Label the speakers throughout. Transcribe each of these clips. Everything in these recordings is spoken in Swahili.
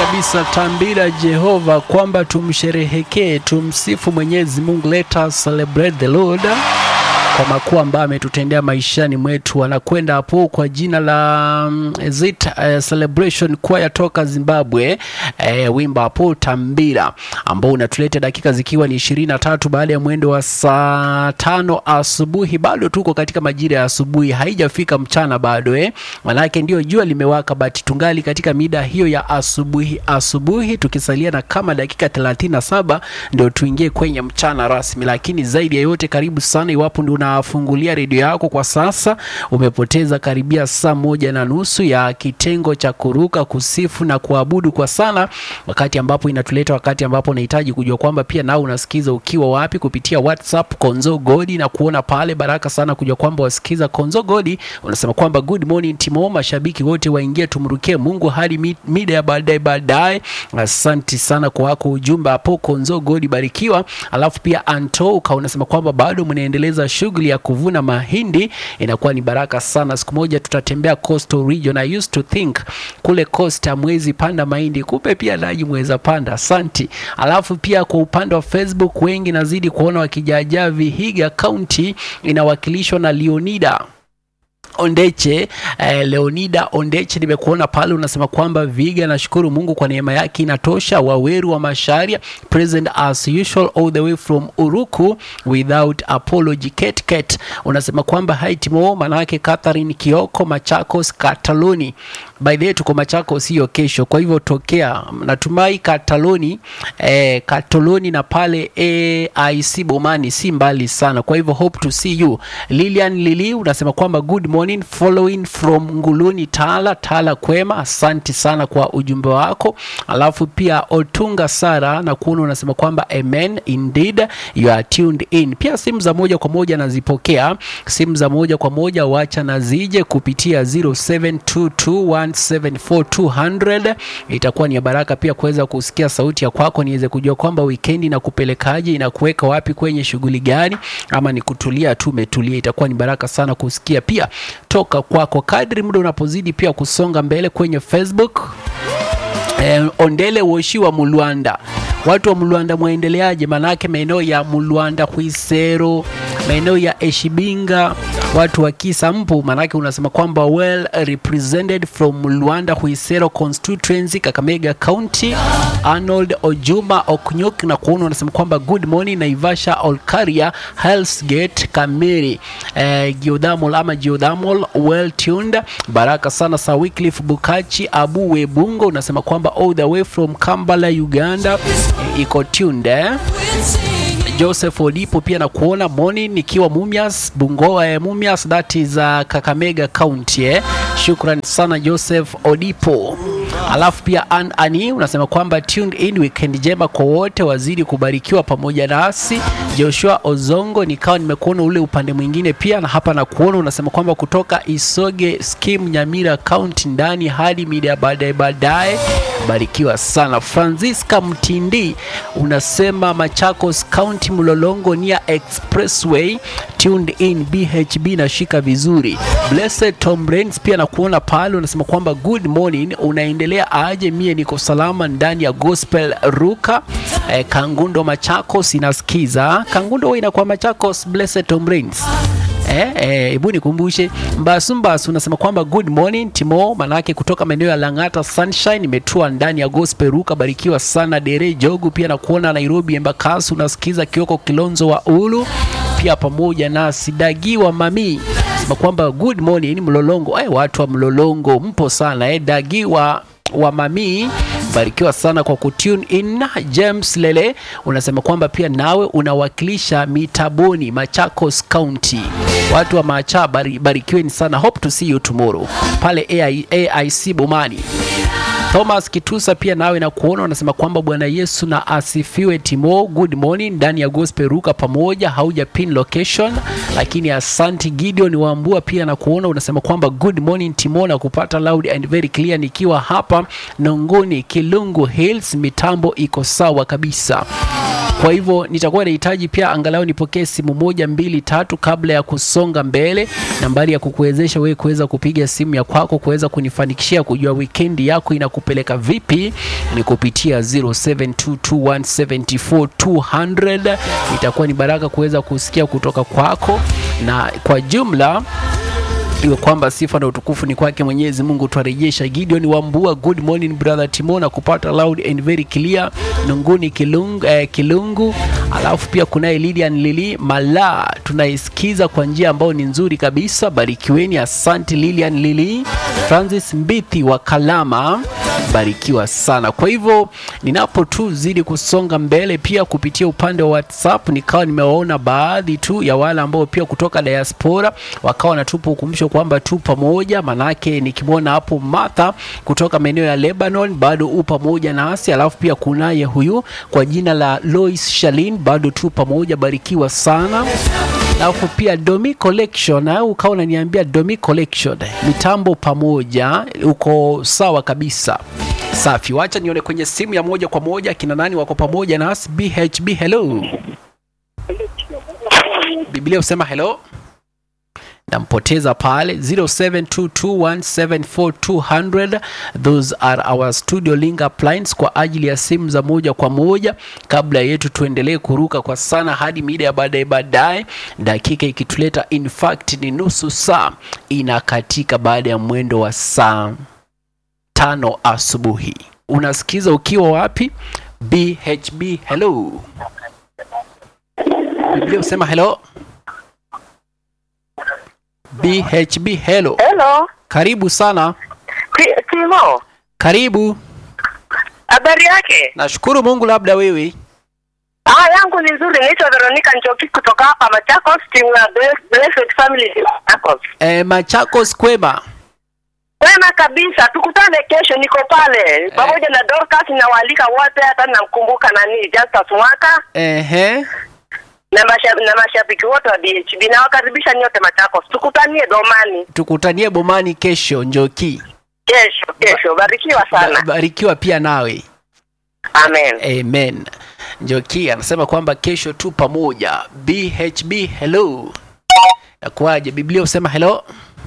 Speaker 1: kabisa tambira Jehova kwamba tumsherehekee, tumsifu Mwenyezi Mungu. Let us celebrate the Lord kwa makuu ambayo ametutendea maishani mwetu. Anakwenda hapo kwa jina la um, Zit uh, Celebration Choir toka Zimbabwe, uh, wimba hapo tambira ambao unatuleta dakika zikiwa ni ishirini na tatu baada ya mwendo wa saa tano asubuhi. Bado tuko katika majira ya asubuhi, haijafika mchana bado eh, manake ndio jua limewaka, but tungali katika mida hiyo ya asubuhi asubuhi, tukisalia na kama dakika 37 ndio tuingie kwenye mchana rasmi. Lakini zaidi ya yote, karibu sana iwapo ndio unafungulia redio yako kwa sasa, umepoteza karibia saa moja na nusu ya kitengo cha kuruka, kusifu na kuabudu kwa sana, wakati ambapo inatuleta wakati ambapo unahitaji kujua kwamba pia nao unasikiza ukiwa wapi kupitia WhatsApp Konzo Godi na kuona pale. Baraka sana kujua kwamba wasikiza Konzo Godi, unasema kwamba good morning Timo, mashabiki wote waingie, tumrukie Mungu hadi mi- mida ya baadaye baadaye. Asante sana kwa wako ujumbe hapo Konzo Godi, barikiwa. Alafu pia Anto uka unasema kwamba bado mnaendeleza shughuli ya kuvuna mahindi, inakuwa ni baraka sana. Siku moja tutatembea coastal region. I used to think kule coast hamwezi panda mahindi, kumbe pia nanyi mweza panda. Asante. Alafu pia kwa upande wa Facebook wengi nazidi kuona wakijaajaa Vihiga County inawakilishwa na Leonida Ondeche eh, Leonida Ondeche, nimekuona pale unasema kwamba Viga, nashukuru Mungu kwa neema yake inatosha. Waweru wa Masharia, present as usual all the way from Uruku without apology. Ket Ket unasema kwamba haitimo, manake Catherine Kioko, Machakos, Kataloni. By the way tuko Machakos hiyo kesho, kwa hivyo tokea, natumai Kataloni eh, Katoloni na pale AIC Bomani si mbali sana, kwa hivyo hope to see you. Lilian Lili unasema kwamba good morning following from Nguluni Tala Tala kwema, asante sana kwa ujumbe wako. Alafu pia Otunga Sara na kuona unasema kwamba amen indeed you are tuned in. Pia simu za moja kwa moja nazipokea, simu za moja kwa moja wacha na zije kupitia 0722174200 itakuwa ni ya baraka pia kuweza kusikia sauti ya kwako, niweze kujua kwamba wikendi na kupelekaje, inakuweka wapi, kwenye shughuli gani, ama ni kutulia tu umetulia. Itakuwa ni baraka sana kusikia pia toka kwako kadri muda unapozidi pia kusonga mbele kwenye Facebook. Eh, Ondele Woshi wa Mulwanda, watu wa Mulwanda mwaendeleaje? Manake maeneo ya Mulwanda, Huisero, maeneo ya Eshibinga, watu wa Kisa mpo, manake unasema kwamba well represented from Mulwanda, Huisero constituency, Kakamega County. Arnold Ojuma Oknyuk na kuona unasema kwamba good morning Naivasha Olkaria Hell's Gate Kamiri eh, Geothermal ama Geothermal well tuned. Baraka sana sa Wycliffe Bukachi Abu Webungo unasema kwamba all the way from Kampala Uganda eh, iko tuned eh? Joseph Odipo pia na kuona morning nikiwa Mumias Bungoa eh, Mumias that is uh, Kakamega County eh. Shukran sana Joseph Odipo. Alafu pia An Ani unasema kwamba tuned in weekend njema kwa wote, wazidi kubarikiwa pamoja nasi. Joshua Ozongo nikawa nimekuona ule upande mwingine pia, na hapa na kuona unasema kwamba kutoka Isoge Skim Nyamira County ndani hadi mida baadaye baadaye, barikiwa sana. Francisca Mtindi unasema Machakos County Mlolongo nia Expressway tuned in BHB nashika vizuri. Blessed Tom Rains pia nakuona pale unasema kwamba good morning, unaendelea aje? Mie niko salama ndani ya Gospel Ruka eh, Kangundo Machakos inasikiza. Kangundo wewe inakuwa Machakos, Blessed Tom Rains. Eh, eh, hebu nikumbushe Mbasu Mbasu unasema kwamba good morning Timo, manake kutoka maeneo ya Lang'ata Sunshine imetua ndani ya Gospel Ruka, barikiwa sana. Dere Jogu pia na kuona Nairobi Embakasi unasikiza Kioko Kilonzo wa Ulu pia pamoja na Sidagiwa Mami sema kwamba good morning Mlolongo. Eh, watu wa Mlolongo mpo sana eh, Dagiwa wa Mami barikiwa sana kwa kutune in. James Lele unasema kwamba pia nawe unawakilisha Mitaboni, Machakos County. Watu wa Macha bari, barikiweni sana. Hope to see you tomorrow pale AI, AIC Bomani. Thomas Kitusa pia nawe na kuona unasema kwamba Bwana Yesu na asifiwe. Timo, good morning ndani ya Gospel Ruka pamoja, hauja pin location lakini asante. Gideon Wambua pia na kuona unasema kwamba good morning Timo, na kupata loud and very clear nikiwa hapa Nongoni Kilungu Hills, mitambo iko sawa kabisa. Kwa hivyo nitakuwa nahitaji pia angalau nipokee simu moja mbili tatu kabla ya kusonga mbele, nambari ya kukuwezesha wewe kuweza kupiga simu ya kwako kuweza kunifanikishia kujua wikendi yako inakupeleka vipi ni kupitia 0722174200 itakuwa ni baraka kuweza kusikia kutoka kwako na kwa jumla iwe kwamba sifa na utukufu ni kwake Mwenyezi Mungu. Twarejesha Gideon Wambua, good morning brother Timo, na kupata loud and very clear Nunguni Kilungu, eh, Kilungu. Alafu pia kunaye Lilian Lili Mala, tunaisikiza kwa njia ambayo ni nzuri kabisa. Barikiweni, asante Lilian Lili. Francis Mbithi wa Kalama, barikiwa sana. Kwa hivyo ninapo tu zidi kusonga mbele, pia kupitia upande wa WhatsApp nikawa nimewaona baadhi tu ya wale ambao pia kutoka diaspora wakawa wanatupa ukumbusho kwamba tu pamoja. Manake nikimwona hapo Martha kutoka maeneo ya Lebanon bado u pamoja nasi, alafu pia kunaye huyu kwa jina la Lois Shalin bado tu pamoja, barikiwa sana alafu pia Domi Collection au ukawa unaniambia Domi Collection mitambo pamoja, uko sawa kabisa. Safi, wacha nione kwenye simu ya moja kwa moja kina nani wako pamoja nasi. BHB, hello. Biblia usema hello nampoteza pale 0722174200 those are our studio link uplines kwa ajili ya simu za moja kwa moja kabla yetu tuendelee kuruka kwa sana hadi mida ya baadaye baadaye dakika ikituleta in fact ni nusu saa inakatika baada ya mwendo wa saa tano asubuhi unasikiza ukiwa wapi bhb hello biblia usema hello BHB hello.
Speaker 2: Hello.
Speaker 1: Karibu sana.
Speaker 2: Ti- Timo.
Speaker 1: Karibu.
Speaker 2: Habari yake?
Speaker 1: Nashukuru Mungu labda wewe.
Speaker 2: Ah, yangu ni nzuri. Naitwa Veronica Njoki kutoka hapa Machakos, timu ya Bless- Blessed Family Machakos.
Speaker 1: E, Machakos kwema.
Speaker 2: Wema kabisa. Tukutane kesho, niko pale pamoja na Dorcas na waalika wote, hata namkumbuka nani Justus Mwaka
Speaker 1: Ehe.
Speaker 2: na mashabiki na mashabiki wote wa BHB. Nawakaribisha nyote Machakos, tukutanie Domani
Speaker 1: Tukutanie bomani kesho Njoki.
Speaker 2: kesho. Kesho barikiwa
Speaker 1: Ba-
Speaker 2: sana,
Speaker 1: Barikiwa pia nawe.
Speaker 2: amen.
Speaker 1: Amen. Njoki anasema kwamba kesho tu pamoja. BHB hello. Nakuaje? Biblia usema hello.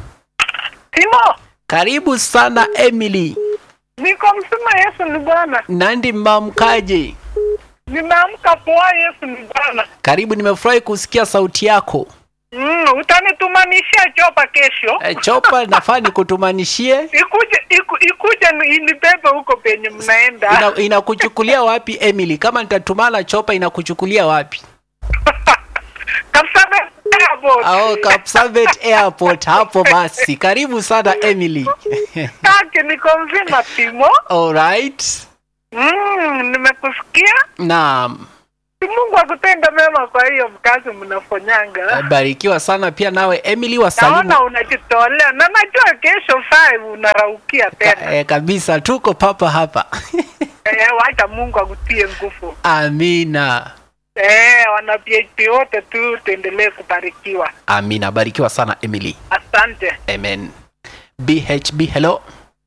Speaker 3: Timo,
Speaker 1: Karibu sana Emily.
Speaker 3: niko msima. Yesu ni Bwana.
Speaker 1: Nandi mamkaje?
Speaker 3: Nimeamka poa. Yesu ni Bwana.
Speaker 1: Karibu, nimefurahi kusikia sauti yako.
Speaker 3: Mm, utanitumanishia chopa kesho,
Speaker 1: E, chopa nafaa nikutumanishie.
Speaker 3: ikuje iku, ikuje ni- inibebe huko penye mnaenda.
Speaker 1: Ina, inakuchukulia wapi Emily? Kama nitatumana chopa inakuchukulia wapi?
Speaker 3: Kapsabet Airport.
Speaker 1: Au Kapsabet Airport hapo basi. Karibu sana Emily.
Speaker 3: Kake niko mzima Timo.
Speaker 1: Alright.
Speaker 3: Mm, nimekusikia.
Speaker 1: Naam.
Speaker 3: Si Mungu akutenda mema kwa hiyo kazi mnafanyanga.
Speaker 1: Barikiwa sana pia nawe Emily wasalimu.
Speaker 3: Naona unajitolea na najua kesho 5 unaraukia tena.
Speaker 1: Ka, eh, kabisa tuko papa hapa.
Speaker 3: Eh, wacha Mungu akutie nguvu.
Speaker 1: Amina.
Speaker 3: Eh, wana PhD wote tu tuendelee kubarikiwa.
Speaker 1: Amina. Barikiwa sana Emily.
Speaker 3: Asante.
Speaker 1: Amen. BHB hello.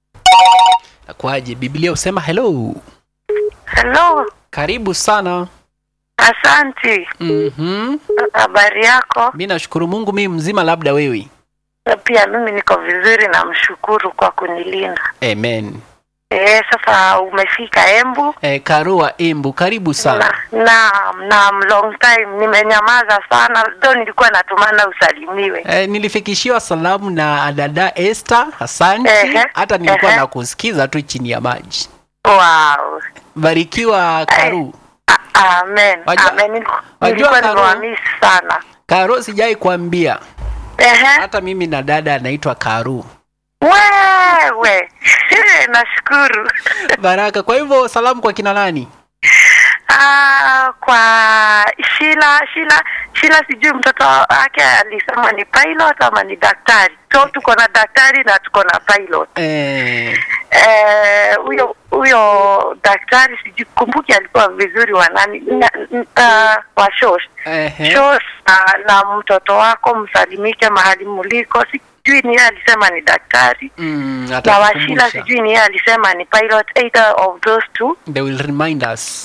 Speaker 1: Nakwaje? Biblia usema hello.
Speaker 2: Hello,
Speaker 1: Karibu sana.
Speaker 2: asante.
Speaker 1: Mhm.
Speaker 2: Habari yako?
Speaker 1: Mimi nashukuru Mungu mimi mzima labda wewe.
Speaker 2: Pia mimi niko vizuri, namshukuru kwa kunilinda.
Speaker 1: Amen.
Speaker 2: Eh, sasa umefika Embu
Speaker 1: E, Karua Embu, karibu sana.
Speaker 2: na na na long time nimenyamaza sana, ndo nilikuwa natumana usalimiwe.
Speaker 1: E, nilifikishiwa salamu na dada Esther, asante.
Speaker 2: Ehe,
Speaker 1: Hata nilikuwa
Speaker 2: ehe.
Speaker 1: nakusikiza tu chini ya maji.
Speaker 2: Wow.
Speaker 1: Barikiwa Karu.
Speaker 2: A- Amen.
Speaker 1: Wajua-
Speaker 2: Amen. Niliku-
Speaker 1: wajua
Speaker 2: Nilikuwa
Speaker 1: Karo-
Speaker 2: nimewamisi sana.
Speaker 1: Karu sijai kuambia.
Speaker 2: Ehe.
Speaker 1: Hata mimi na dada anaitwa Karu.
Speaker 2: Wewe. Nashukuru.
Speaker 1: Baraka. Kwa hivyo salamu kwa kina nani?
Speaker 2: Ah, kwa Shila Shila Shila, sijui mtoto wake alisema ni pilot ama ni daktari. So tuko na daktari na tuko na pilot.
Speaker 1: Eh,
Speaker 2: Eh, huyo huyo daktari sijui kumbuki alikuwa vizuri wa nani na, n- ah, wa Shosh
Speaker 1: ehe.
Speaker 2: Shosh na, na mtoto wako msalimike mahali muliko. Sijui ni yeye alisema ni daktari
Speaker 1: Mm,
Speaker 2: na Washila
Speaker 1: atakukumbusha.
Speaker 2: sijui ni yeye alisema ni pilot, either of those two.
Speaker 1: They will remind us.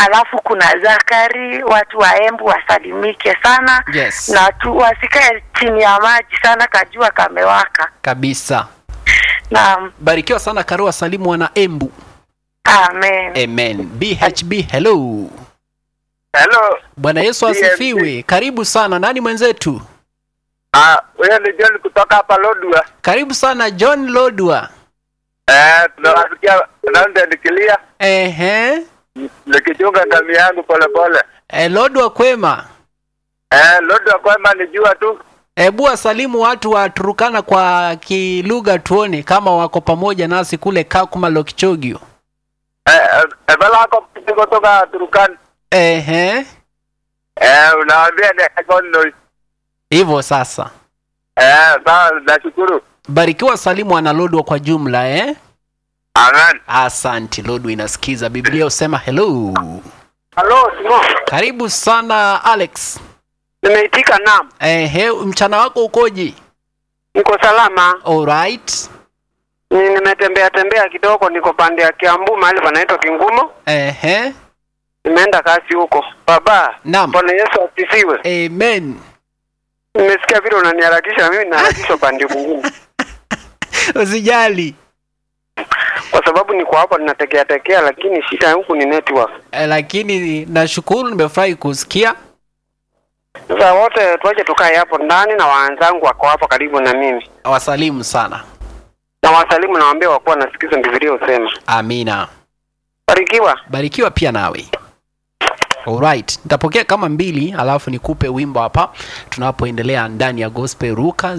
Speaker 2: alafu kuna Zakari, watu wa Embu wasalimike sana
Speaker 1: Yes.
Speaker 2: na tu wasikae chini ya maji sana, kajua kamewaka.
Speaker 1: kabisa
Speaker 2: Naam,
Speaker 1: barikiwa sana karua salimu wana embu
Speaker 2: amen.
Speaker 1: amen bhb hello
Speaker 3: Hello.
Speaker 1: bwana yesu
Speaker 3: BHB.
Speaker 1: asifiwe karibu sana nani mwenzetu
Speaker 3: Ah, huyo ni John kutoka hapa Lodwa.
Speaker 1: karibu sana john lodwa
Speaker 3: Eh, tunawasikia London nikilia
Speaker 1: ehe
Speaker 3: nikichunga kami yangu polepole.
Speaker 1: e, lodwa kwema
Speaker 3: Eh, Lodwa kwema nijua tu.
Speaker 1: hebu wasalimu watu wa turukana kwa kilugha tuone kama wako pamoja nasi kule kakuma lokichogio
Speaker 3: Eh, eh, ebala ako kutoka Turkana.
Speaker 1: ehe
Speaker 3: Eh, unawaambia ni Gono.
Speaker 1: hivyo sasa
Speaker 3: Eh, sawa nashukuru.
Speaker 1: barikiwa salimu analodwa kwa jumla eh?
Speaker 3: Amen.
Speaker 1: asanti lodwa inasikiza biblia husema hello
Speaker 3: Hello, Simo.
Speaker 1: karibu sana alex
Speaker 3: Nimeitika naam.
Speaker 1: ehe mchana wako ukoje
Speaker 3: Niko salama.
Speaker 1: alright
Speaker 3: Ni nimetembea tembea kidogo niko pande ya Kiambu mahali panaitwa Kingumo.
Speaker 1: ehe
Speaker 3: Nimeenda kazi huko. Baba,
Speaker 1: Naam.
Speaker 3: Bwana Yesu asifiwe.
Speaker 1: amen
Speaker 3: Nimesikia vile unaniharakisha mimi naharakishwa pande mwingine.
Speaker 1: usijali
Speaker 3: Kwa sababu niko hapa ninatekea tekea lakini shida huku ni network.
Speaker 1: e, lakini nashukuru nimefurahi kusikia
Speaker 3: Sasa wote tuache tukae hapo ndani na waanzangu wako hapo karibu na mimi.
Speaker 1: wasalimu sana
Speaker 3: Na wasalimu nawaambia wakuwa nasikiza Biblia usema.
Speaker 1: amina
Speaker 3: Barikiwa.
Speaker 1: barikiwa pia nawe Alright, nitapokea kama mbili alafu nikupe wimbo hapa tunapoendelea ndani ya gospel ruka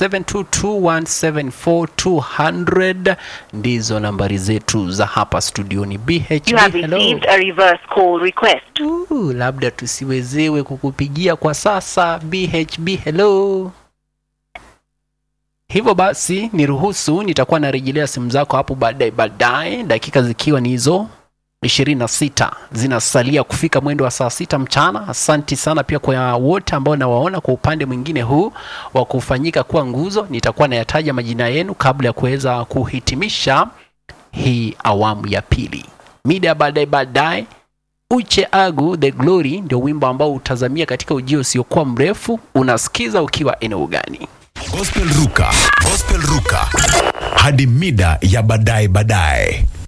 Speaker 1: 0722174200 ndizo nambari zetu za hapa studioni BHB
Speaker 4: You have
Speaker 1: hello.
Speaker 4: received a reverse call request.
Speaker 1: Uh, labda tusiwezewe kukupigia kwa sasa BHB hello hivyo basi niruhusu nitakuwa narejelea simu zako hapo baadaye baadaye dakika zikiwa ni hizo 26 zinasalia kufika mwendo wa saa sita mchana asanti sana pia kwa wote ambao nawaona kwa upande mwingine huu wa kufanyika kuwa nguzo nitakuwa nayataja majina yenu kabla ya kuweza kuhitimisha hii awamu ya pili mida ya baadaye baadaye uche agu the glory ndio wimbo ambao utazamia katika ujio usiokuwa mrefu unasikiza ukiwa eneo gani
Speaker 5: Gospel Ruka, Gospel Ruka hadi mida ya baadaye baadaye.